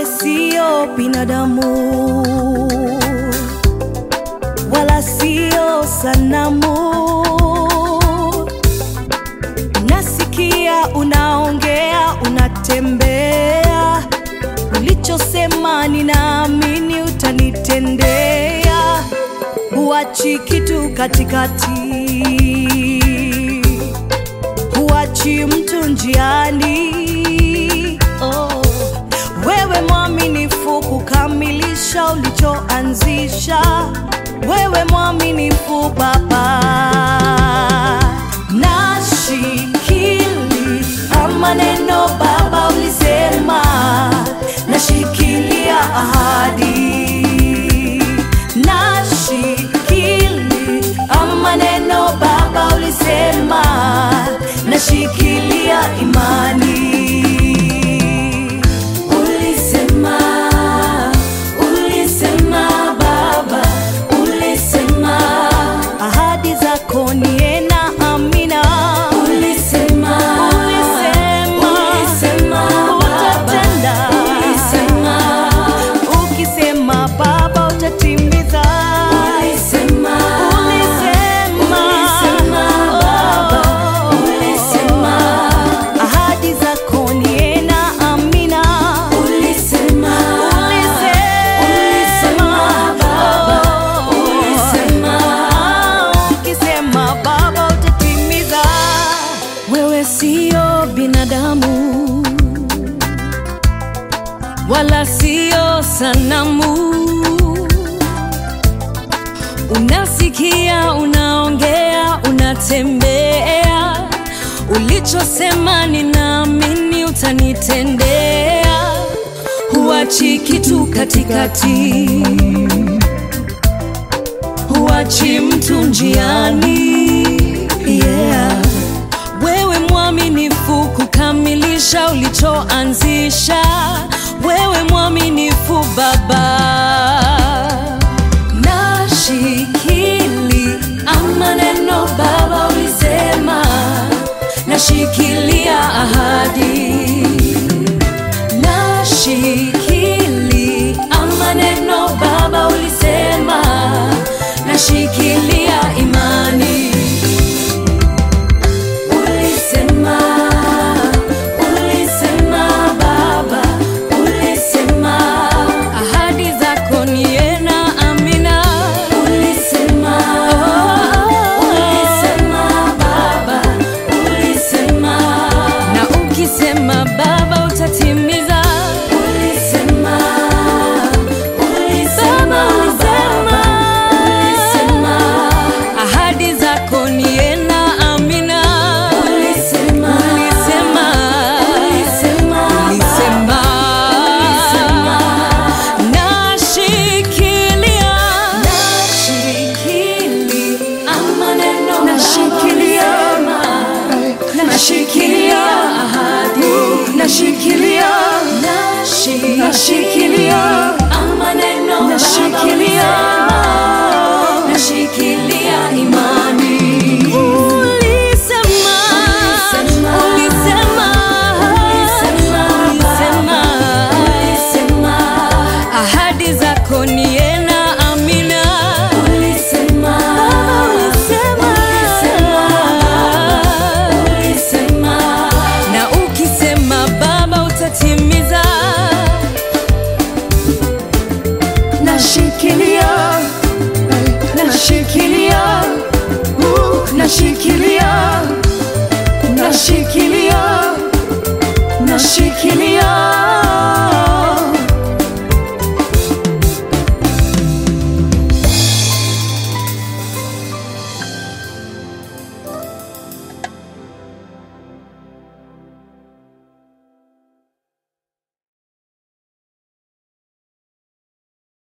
sio binadamu wala sio sanamu. Nasikia unaongea, unatembea, ulichosema ninaamini utanitendea, huachi kitu katikati, huachi mtu njiani. Oh, wewe mwaminifu kukamilisha ulichoanzisha, wewe mwaminifu Baba. Nashikili maneno Baba ulisema, nashikilia ahadi. Nashikili maneno Baba ulisema, nashikilia imani. Ulisema, ulisema Baba, ulisema ahadi zako ni na amina. Ulisema, ulisema, ulisema utatenda. Ulisema, ukisema Baba utatimiza. Ulisema, ulisema, ulisema Baba, ulisema ahadi zako ni na amina. Ulisema, ulisema, Baba, ulisema ukisema Baba utatimiza. Wewe sio binadamu wala sio sanamu. Unasikia, unaongea, unatembea, ulichosema ninaamini utanitendea, huachi kitu katikati, huachi mtu njiani. Yeah. Wewe mwaminifu kukamilisha ulichoanzisha, wewe mwaminifu Baba. Nashikili maneno Baba ulisema, nashikilia ahadi. Nashikili maneno Baba ulisema, nashikilia imani. Ulisema, ulisema Baba, ulisema ahadi zako ni na amina. Ulisema, ulisema Baba, ulisema na ukisema Baba utatimiza. Ulisema, ulisema Baba, ulisema ahadi zako ni na amina. Ulisema, ulisema, ulisema, ulisema, nashikilia, nashikilia maneno, nashikilia, nashikilia ahadi, nashikilia, nashikilia maneno, nashikilia, nashikilia imani. Ulisema, ulisema, ulisema, ahadi zako ni na amina. Ulisema, ulisema, na ukisema Baba utatimiza. Nashikilia, nashikilia, uh, nashikilia, nashikilia, nashikilia